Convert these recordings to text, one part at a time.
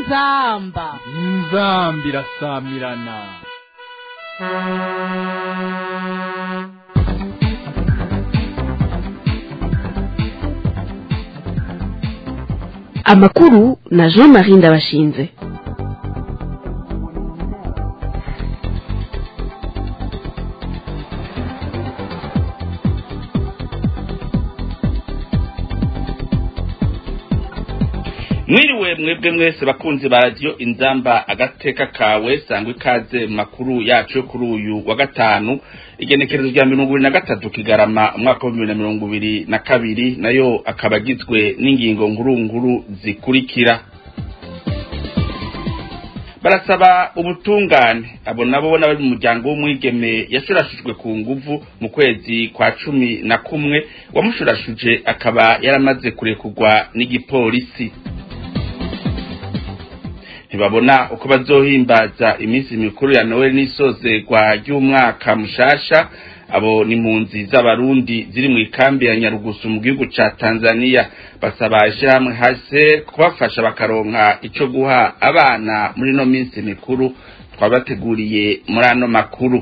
inzamba inzamba irasamirana amakuru na jean marie ndabashinze mwiriwe mwebwe mwese bakunzi ba radiyo inzamba agateka kawe sangwa ikaze mu makuru yacu yo kuri uyu wa gatanu igenekerezo rya mirongo ibiri na gatatu kigarama umwaka wa bibiri na mirongo ibiri na kabiri nayo akaba agizwe n'ingingo nkuru zikurikira barasaba ubutungane abo nabo n'abari mu muryango w'umwigeme yashurashujwe ku nguvu mu kwezi kwa cumi na kumwe wamushurashuje akaba yaramaze kurekurwa n'igipolisi ntibabona uko bazohimbaza iminsi mikuru ya noel n'isozerwa ry'umwaka mushasha abo ni impunzi z'abarundi ziri mu ikambi ya nyarugusu mu gihugu ca tanzania basaba ishyirahamwe hase kubafasha bakaronka ico guha abana muri ino minsi mikuru twabateguriye muri ano makuru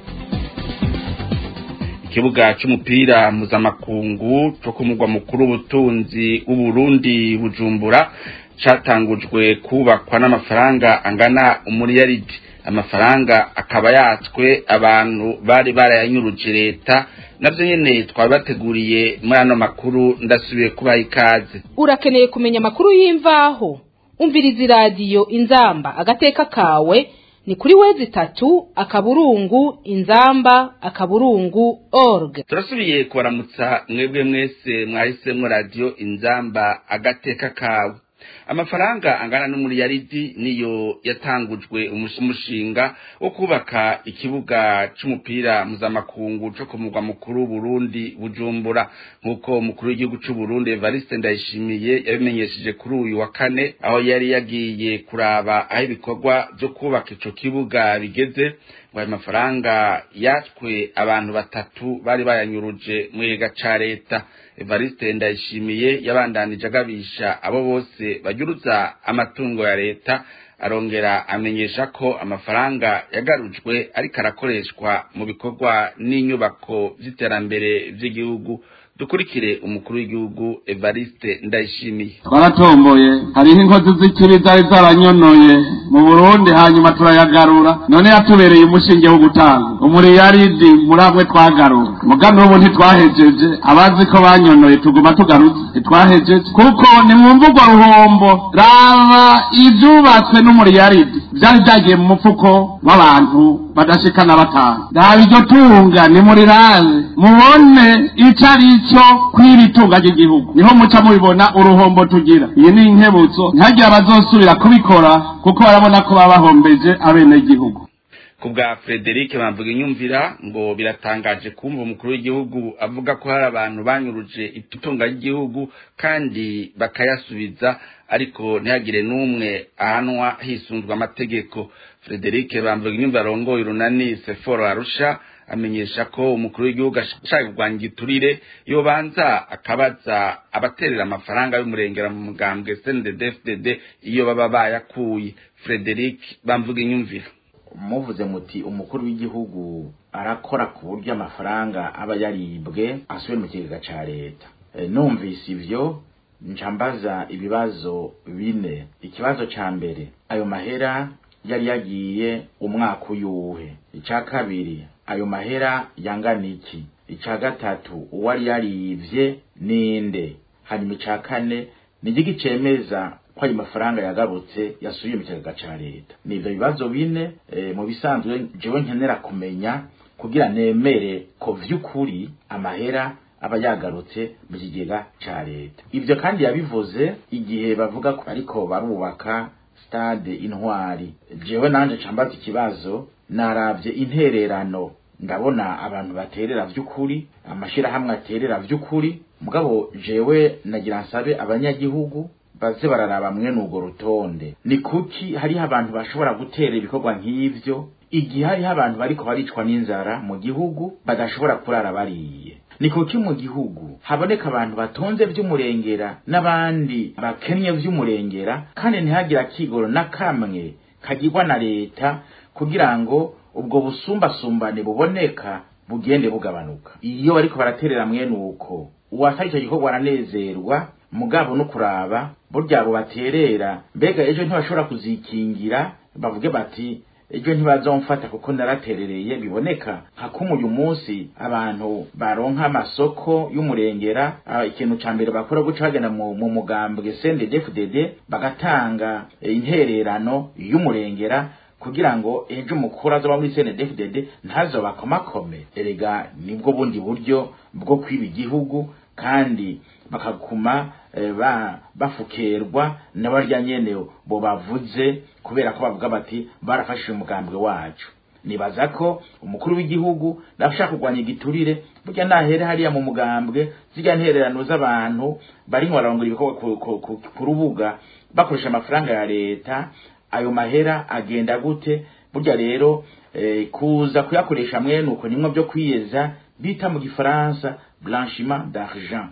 ikibuga c'umupira mpuzamakungu co ku mugwa mukuru w'ubutunzi w'uburundi bujumbura catangujwe kubakwa n'amafaranga angana umuriyaridi amafaranga akaba yatswe abantu bari barayanyuruje leta navyo nyene twabateguriye muri ano makuru ndasubiye kubaha ikaze urakeneye kumenya amakuru y'imvaho umviriza iradiyo inzamba agateka kawe ni kuri wezi itatu akaburungu inzamba akaburungu org turasubiye kubaramutsa mwebwe mwese mwahisemwo radiyo inzamba agateka kawe amafaranga angana n'umuriyaridi niyo yatangujwe umushinga wo kubaka ikibuga c'umupira mpuzamakungu co ku mugwa mukuru Burundi Bujumbura nk'uko umukuru w'igihugu c'u Burundi Evariste Ndayishimiye yabimenyesheje kuri uyu wa kane aho yari yagiye kuraba aho ibikorwa vyo kubaka ico kibuga bigeze ngo ayo mafaranga yatwe abantu batatu bari bayanyuruje mu giga ca leta Evariste Ndayishimiye yabandanije agabisha abo bose bagyuruza amatungo ya leta arongera amenyesha ko amafaranga yagarujwe ariko arakoreshwa mu bikorwa n'inyubako vy'iterambere vy'igihugu dukurikire umukuru w'igihugu Evariste Ndayishimiye twaratomboye hariho inkozi z'ikibi zari zaranyonoye mu Burundi hanyuma turayagarura none yatubereye umushinge wo gutanga umuriyaridi muri amwe twagarura muga n'ubu ntitwahejeje abazi ko banyonoye tuguma tugarutse ntitwahejeje kuko ni mu mvugo ruhombo raba ivyubatswe n'umuriyaridi vyari vyagiye mu mufuko w'abantu badashikana batanu raba iryo tunga ni muri raze mubone ico ari cyo kw'iri tunga ry'igihugu niho muca mubibona uruhombo tugira iyi ni inkebutso ntihagire abazosubira kubikora kuko barabona ko baba bahombeje abenegihugu ku bwa Frederic bamvuga inyumvira ngo biratangaje kumva umukuru w'igihugu avuga ko hari abantu banyuruje itunga ry'igihugu kandi bakayasubiza ariko ntihagire n'umwe ahanwa hisunzwe amategeko Frederic bamvuga inyumvira arongoye urunani Seforo Arusha amenyesha ko umukuru w'igihugu ashaka kurwanya igiturire yobanza akabaza abaterera amafaranga y'umurengera mu mugambwe CNDD-FDD iyo baba bayakuye Frederic bamvuga inyumvira muvuze muti umukuru w'igihugu arakora ku buryo amafaranga aba yaribwe asubiye mu kigega ca leta numvise ivyo ncambaza ibibazo bine ikibazo ca mbere ayo mahera yari yagiye umwaka uyuhe ica kabiri ayo mahera yangana iki ica gatatu uwari yarivye ninde hanyuma ica kane ni igiki cemeza ko ayo mafaranga yagarutse yasubiye mu kigega ca leta ni ivyo bibazo bine e, mu bisanzwe jewe nkenera kumenya kugira nemere ko vy'ukuri amahera aba yagarutse mu kigega ca leta ivyo kandi yabivuze igihe bavuga ko ariko barubaka stade intwari jewe nanje cambaza ikibazo naravye intererano ndabona abantu baterera vy'ukuri amashirahamwe aterera vy'ukuri mugabo jewe nagira nsabe abanyagihugu baze bararaba mwene urwo rutonde ni kuki hariho abantu bashobora gutera ibikorwa nk'ivyo igihe hariho abantu bariko baricwa n'inzara mu gihugu badashobora kurara bariye ni kuki mu gihugu haboneka abantu batonze vy'umurengera n'abandi bakennye vy'umurengera kandi ntihagire akigoro na kamwe kagirwa na leta kugira ngo ubwo busumbasumbane buboneka bugende bugabanuka iyo bariko baraterera mwene uko uwasaba icyo gikorwa aranezerwa mugabo no kuraba burya abo baterera mbega ejo ntibashobora kuzikingira bavuge bati ejo ntibazomfata kuko naraterereye biboneka nka kumwe uyu munsi abantu baronka amasoko y'umurengera ah, ikintu ca mbere bakora guca bagenda mu, mu mugambwe CNDD-FDD bagatanga eh, intererano y'umurengera kugira ngo ejo umukuru azoba muri CNDD-FDD ntazobakomakome erega nibwo bundi buryo bwo kwiba igihugu kandi bakaguma eh, ba bafukerwa n'abarya nyene bo bavuze kubera ko bavuga bati barafashije umugambwe wacu nibaza ko umukuru w'igihugu nashaka kurwanya igiturire burya nahere hariya mu mugambwe zijya ntererano z'abantu bari bararongora ibikorwa ku- ku- ku- ku rubuga bakoresha amafaranga ya leta ayo mahera agenda gute burya rero eh, kuza kuyakoresha mwene uko nimwe byo kwiyeza bita mu gifaransa blanchiment d'argent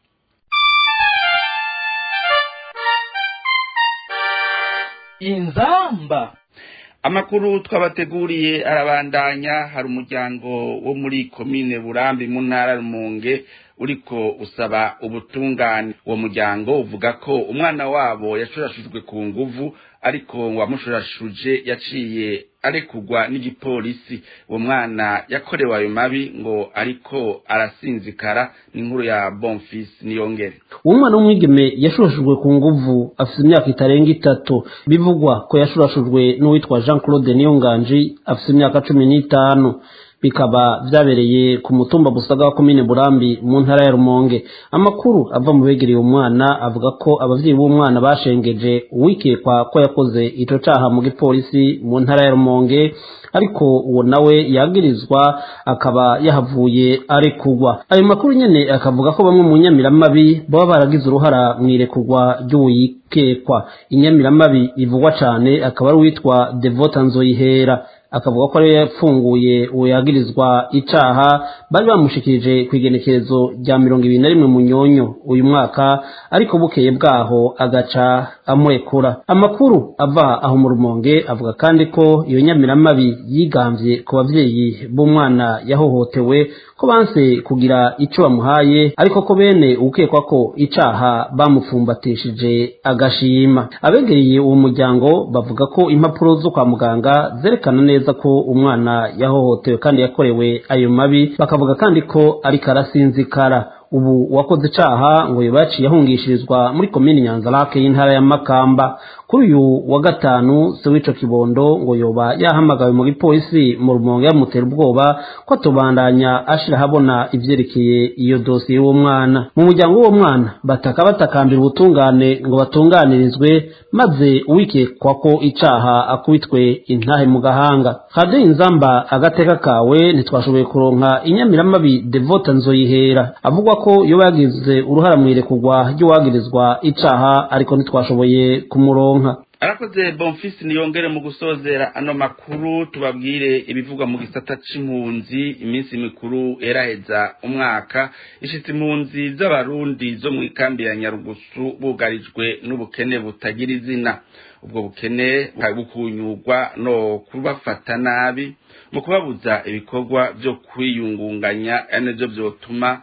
inzamba amakuru twabateguriye arabandanya hari umuryango wo muri komine burambi mu ntara ya rumonge uriko usaba ubutungane uwo muryango uvuga ko umwana wabo yashurashujwe ku nguvu ariko ngo uwamushurashuje yaciye arekugwa n'igipolisi uwo mwana yakorewe ayo mabi ngo ariko arasinzikara n'inkuru ya bonfisi niyongere uwo mwana w'umwigeme yashurashujwe ku nguvu afite imyaka itarenga itatu bivugwa ko yashurashujwe n'uwitwa jean claude niyonganji afite imyaka cumi n'itanu bikaba byabereye ku mutumba busaga wa komine burambi mu ntara ya rumonge amakuru ava mu begereye umwana avuga ko abavyeyi b'umwana bashengeje uwikekwa ko yakoze ico caha mu gipolisi mu ntara ya rumonge ariko uwo nawe yagirizwa akaba yahavuye arekugwa ayo makuru nyene akavuga ko bamwe mu nyamiramabi baba baragize uruhara mu irekugwa ry'uwikekwa inyamiramabi ivugwa cane akaba ari uwitwa devota nzoyihera akavuga ko ariyo yapfunguye uwo yagirizwa icaha bari bamushikirije ku igenekerezo rya mirongo ibiri na rimwe munyonyo uyu mwaka ariko bukeye bwaho agaca amurekura amakuru ava aho mu rumonge avuga kandi ko iyo nyamiramabi yigambye ku bavyeyi b'umwana yahohotewe ko banse kugira ico bamuhaye ariko ko bene ukekwa ko icaha bamupfumbatishije agashima abegereye uwo muryango bavuga ko impapuro zo kwa muganga zerekana neza ko umwana yahohotewe kandi yakorewe ayo mabi bakavuga kandi ko ariko arasinzikara ubu uwakoze icaha ngo yaciye ahungishirizwa muri komini nyanzarake y'intara ya makamba kuri uyu wa gatanu se w'ico kibondo ngo yoba yahamagawe mu gipolisi mu rumonge yamutera ubwoba ko atobandanya ashira habona ivyerekeye iyo dosiye y'uwo mwana mu muryango w'uwo mwana bataka batakambira ubutungane ngo batunganirizwe maze uwikekwa ko icaha akubitwe intahe mu gahanga radiyo inzamba agateka kawe ntitwashoboye kuronka inyamiramabi devota nzoyihera avugwa ko yoba yagize uruhara mu irekurwa ry'uwagirizwa icaha ariko ntitwashoboye kumuronka arakoze bonfisi niyongere mu gusozera ano makuru tubabwire ibivugwa mu gisata c'impunzi iminsi mikuru eraheza umwaka ishitse impunzi z'abarundi zo mu ikambi ya nyarugusu bugarijwe n'ubukene butagira izina ubwo bukene bukunyurwa no kubafata nabi mu kubabuza ibikorwa vyo kwiyungunganya ari navyo vyotuma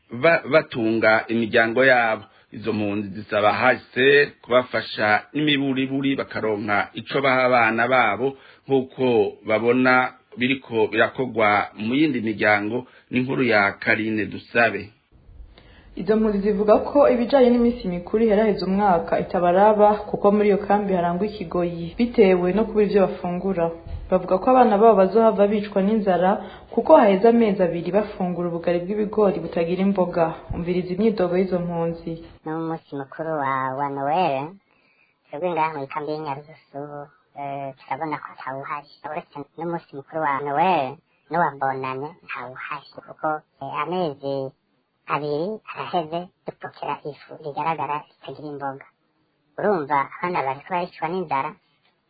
batunga imiryango yabo izo mpunzi zisaba hase kubafasha n'imiburiburi bakaronka ico baha abana babo nk'uko babona biriko birakorwa mu yindi miryango n'inkuru ya karine dusabe izo mpunzi zivuga ko ibijanye n'iminsi mikuru iheraheza umwaka itabaraba kuko muri iyo kambi harangwa ikigoyi bitewe no kuba ivyo bafungura bavuga ko abana babo bazohava bicwa n'inzara kuko haheze amezi abiri bafungura ubugari bw'ibigori butagira imboga umviriza imyidogo y'izo mpunzi no mu munsi mukuru wa wa nowere twebwe ngaha mu ikambi y'inyarugusu turabona ko atawuhari uretse n'umunsi mukuru wa nowere n'uwa bonane ntawuhari kuko amezi abiri araheze dupokera ifu rigaragara ritagira imboga urumva abana bariko baricwa n'inzara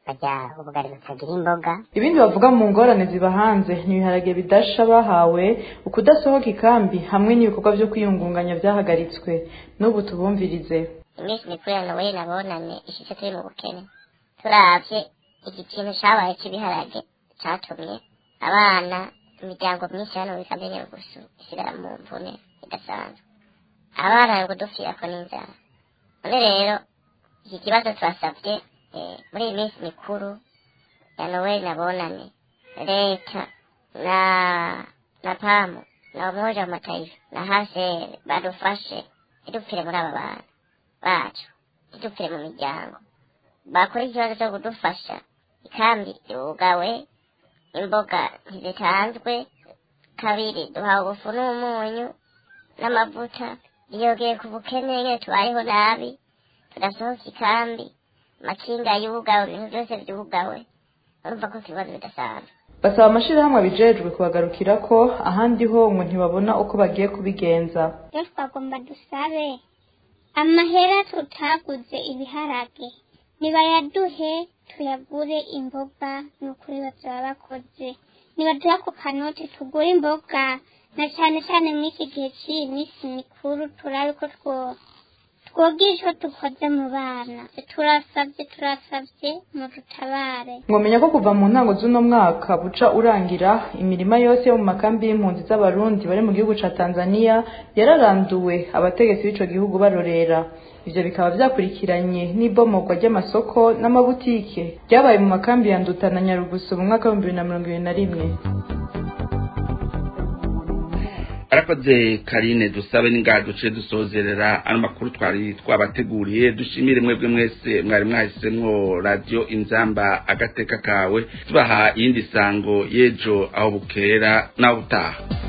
barya ubugari butagira imboga ibindi bavuga mu ngorane ziba hanze ni ibiharage bidasha bahawe ukudasohoka ikambi hamwe n'ibikorwa vyo kwiyungunganya vyahagaritswe n'ubu tubumvirize iminsi mikuru ya nowe nabonane ishitse turi mu bukene turavye iki kintu cabaye c'ibiharage catumye abana imiryango myinshi hano muri kamere gusu isigara mu mvune idasanzwe abana ngo dupfirako n'inzara none rero iki kibazo twasavye eh, muri iyi minsi mikuru ya noweli nabonane leta na na pamu na umoja wa mataifa na hasere badufashe ntidupfire muri aba bana bacu ntidupfire mu miryango bakora ikibazo cyo kudufasha ikambi yugawe imboga ntizitanzwe kabiri duhawe ubufu n'umunyu n'amavuta yogeye ku bukene nyine tubayeho nabi tudasohoka ikambi makinga yugawe ibintu byose byugawe urumva ko ikibazo bidasanzwe basaba amashirahamwe abijejwe kubagarukira ko ahandi ho ngo ntibabona uko bagiye kubigenza rero twagomba dusabe amahera tutaguze ibiharage nibayaduhe tuyagure imboga ni ukuri bazaba bakoze nibaduha ku kanoti tugure imboga na cyane cyane muri iki gihe cy'iyi minsi mikuru turabe ko two twogira icyo dukoze mu bana turasabye turasabye mu dutabare mwomenya ko kuva mu ntango z'uno mwaka buca urangira imirima yose yo mu makambi y'impunzi z'abarundi bari mu gihugu ca tanzania yararanduwe abategetsi b'ico gihugu barorera ivyo bikaba vyakurikiranye n'ibomorwa ry'amasoko n'amabutike ryabaye mu makambi ya nduta na nyarugusu mu mwaka w'ibihumbi bibiri na mirongo ibiri na rimwe arakoze karine dusabe n'ingaha duce dusozerera ano makuru twari twabateguriye dushimire mwebwe mwese mwari mwahisemwo radiyo inzamba agateka kawe tubaha iyindi sango y'ejo aho bukera naho butaha